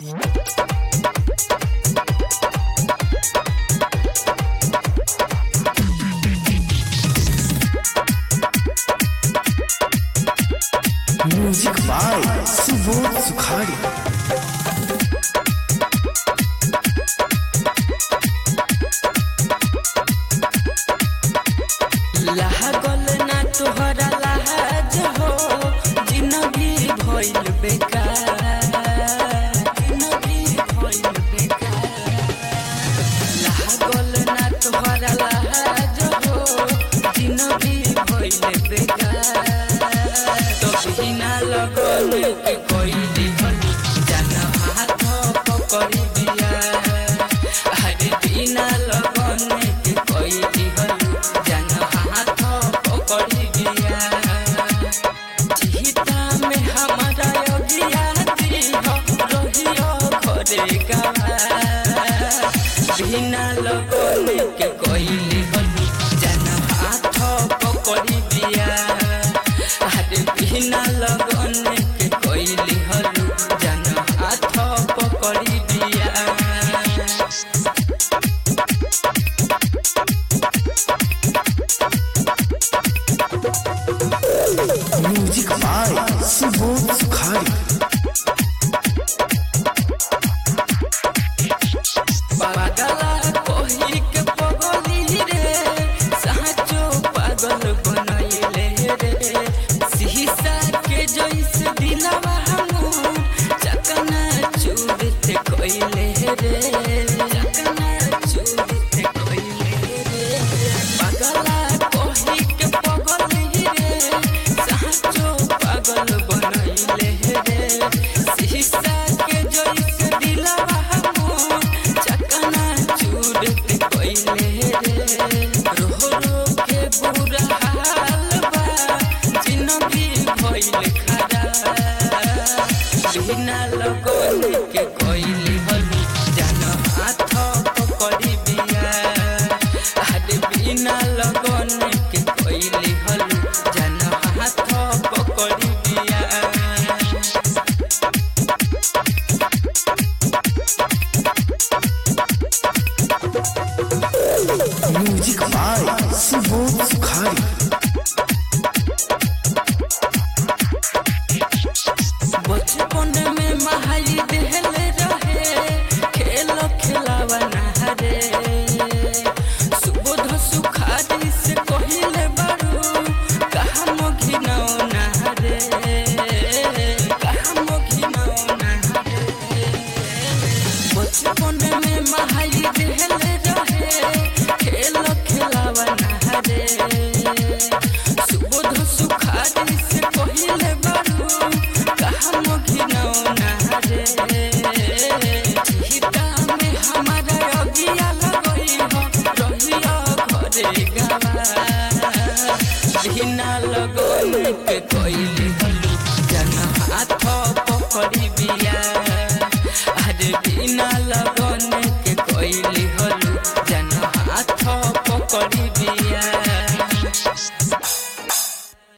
music by Subodh सुखाड़ी लागल ना तोहरा लाज हो जिंदगी भइल बेकार जिंदगी भइल बेकार लागल ना तोहरा लाज हो जिंदगी भइल बेकार तभी ना लगन के कोई दिहल जान हाथ पकड़ी दिया अरे बिना लगन के कोई दिहल जान हाथ पकड़ी दिया जीता में हमारा योगिया दिह रहियो घरे गवा बिना लगन के कोई दिहल जान हाथ पकड़ी दिया अरे बिना लगन के कोई दिहल जान हाथ पकड़ी दिया म्यूजिक बाय सुबोध सुखाड़ी पागला कोही के पगली रे साचो पागल बनैले रे शीशा के जैसे दिलवा हमू चकना चूरते कोइले रे चकना चूरते कोइले रे पागला कोही के पगली रे साचो पागल बनैले रे शीशा के जैसे दिलवा हमू चकना चूरते कोइले रे रो रो के बुरा हाल बा जिंदगी भइल खराब बिना लगन के कोइले हलू जान हाथ पकड़ी बिया अरे बिना लगन के कोइले हलू जान हाथ पकड़ी बिया म्यूजिक बाय सुबोध सुखाड़ी बचपन में महाई देहले रहे खेल खेलावा नहरे सुबोध सुखारी से कहिले बारू कहा मोघी नौ नहरे कहा मोघी नौ नहरे बचपन में महाई देहले रहे खेल खेलावा नहरे सुबोध सुखारी से कहिले बारू कहा मोघी नौ नहरे हिता में हमारा अगिया लगई हो रहिया घरे गवा बिना लगन के कोइले हलू जन हाथ पकड़ी बिया